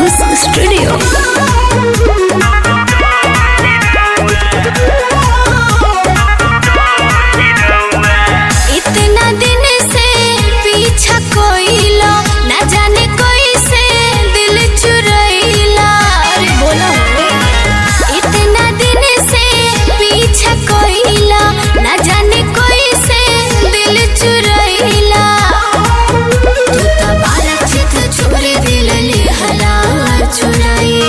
House Studio. इतना दिन से पीछा कोइला ना जाने कोई से दिल चुरैला अरे बोलो इतना दिन से पीछा कोइला ना जाने कोई से दिल चुरैला तू तो बारा चित छोड़ दिल लिहला चुराई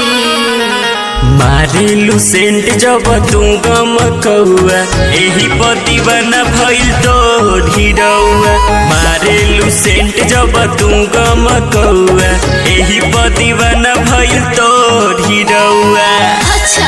मारिलू सेंट जब तू गम कौआ एही पतिवना भइल तो ढिरौआ मारिलू सेंट जब तू गम कौआ एही पतिवना भइल तो ढिरौआ अच्छा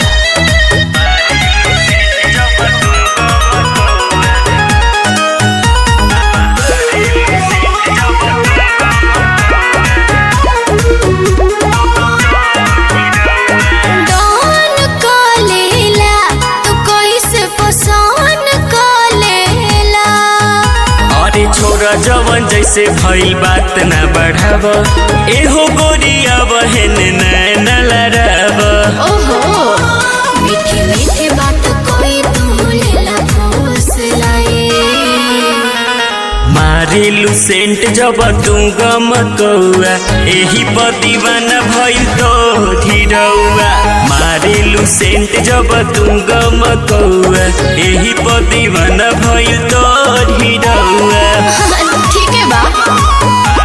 डॉन कलेला तू कैसे पसंद कलेला अरे छोरा जवन जैसे भइल बात ना बढ़ाव एहो गोरिया बहन नैन लड़ाव ओहो मीठी मीठी बात कोई तू लेला ठोस लाए मारिलू सेंट जब तू गम कौआ एही पतिवाना भइल तो ढिरौआ मारिलू सेंट जब तू गम कौआ एही पतिवाना भइल तो ढिरौआ ठीक है बा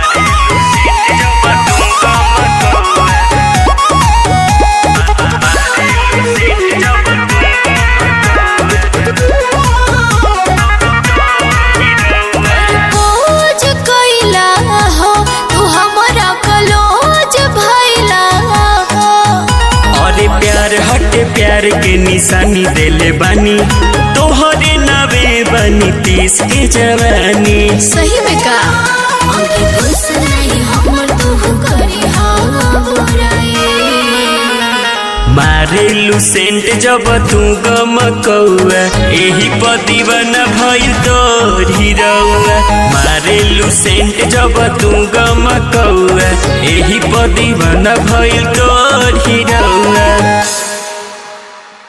खोज कैला हो तू हमरा कलोज भैला हो अरे प्यार हटे प्यार के निशानी देले बानी तोहरे नवे बनी तीस के जवानी सही में का अंके खुश नहीं हमर तू करी हाँ बुराई मारेलू सेंट जब तू गम कौआ एही पतिवन भइल तो ढिरौआ मारेलू सेंट जब तू गम कौआ एही पतिवन भइल तो ढिरौआ